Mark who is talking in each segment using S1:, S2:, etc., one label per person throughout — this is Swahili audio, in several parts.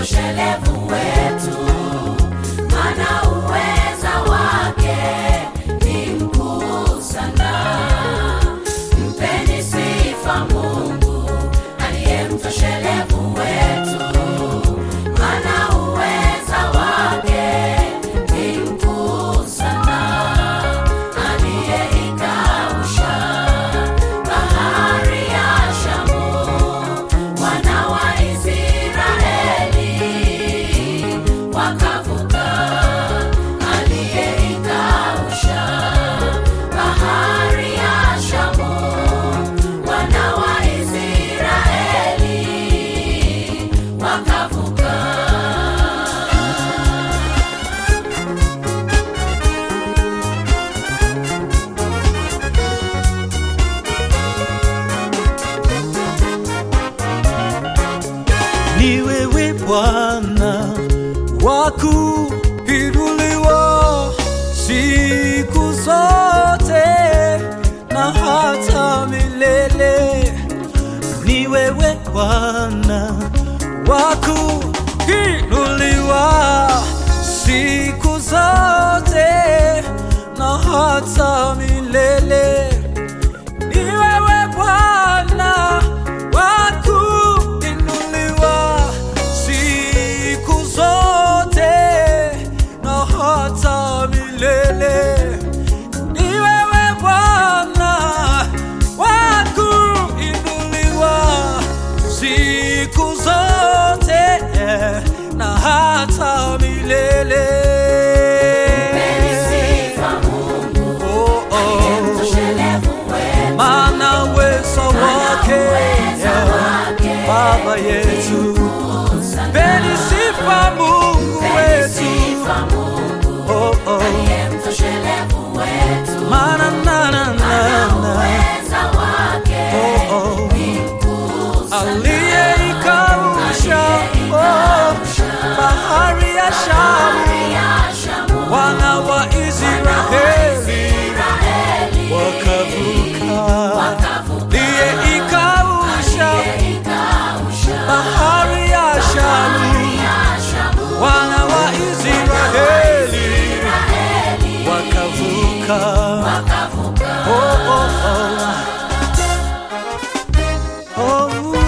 S1: utoshelevu wetu, maana uweza wake ni mkuu sana. Mpeni sifa Mungu aliye mtoshelevu wetu, maana uweza wake ni mkuu sana. Aliyeikausha bahari ya Shamu, wana wa Israeli wakavuka. Aliyeikausha bahari ya Shamu, wana wa Israeli wakavuka.
S2: ni wewe Bwana wa kuinuliwa siku zote na hata milele. Ni wewe Bwana wa kuinuliwa siku zote na hata milele. Ni wewe Bwana wa kuinuliwa siku zote na hata milele. Ni wewe Bwana wa kuinuliwa siku zote na hata milele.
S1: Mpeni sifa Mungu
S2: Oh,
S1: aliye
S2: oh.
S1: mtoshelevu wetu,
S2: Maana uwezo wake
S1: uweza wake
S2: Baba yetu,
S1: mkuu sana.
S2: peni sifa Mungu
S1: Mpeni
S2: wetu,
S1: sifa Mungu
S2: oh, oh.
S1: aliye mtoshelevu wetu,
S2: Maana na na na
S1: maana
S2: na,
S1: uweza wake
S2: oh, oh.
S1: ni mkuu sana.
S2: aliyeikausha oh, bahari ya Shamu,
S1: Bahari ya Shamu,
S2: wana wa
S1: wana wa
S2: Israeli
S1: Israeli
S2: wakavuka,
S1: wakavuka.
S2: aliyeikausha
S1: Aliyeikausha
S2: bahari ya Shamu,
S1: ya Shamu,
S2: wana wa Israeli
S1: Israeli
S2: wakavuka.
S1: wakavuka.
S2: Oh, oh, oh. Oh,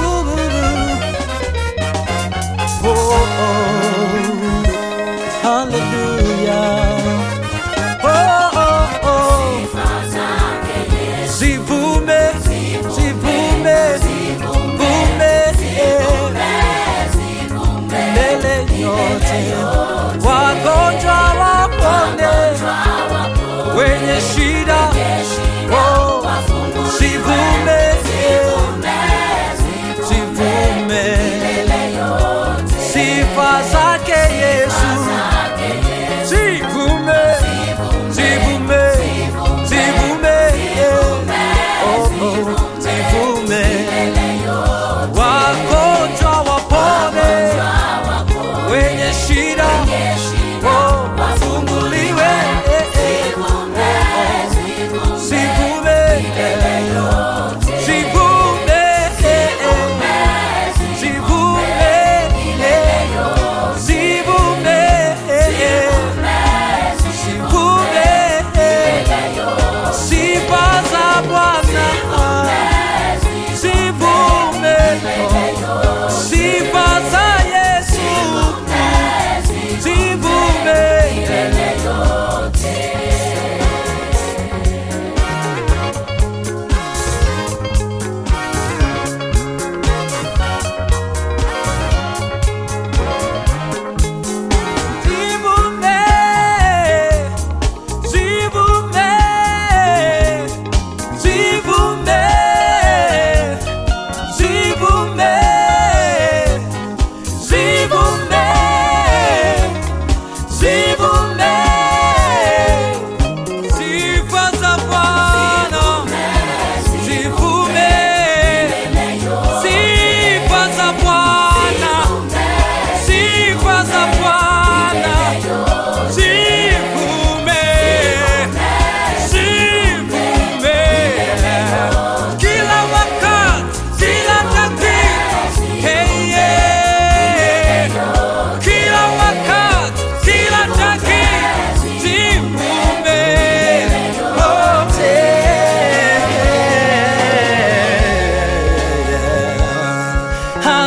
S2: oh, oh. Hallelujah. Oh, oh, oh.
S1: Sifa zake Yesu,
S2: Zivume, zivume, vume, eh.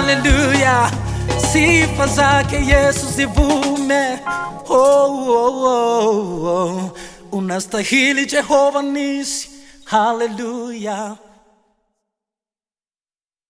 S2: haleluya, sifa zake Yesu zivume. Oh, oh, oh, oh. Unastahili Jehova nisi, haleluya.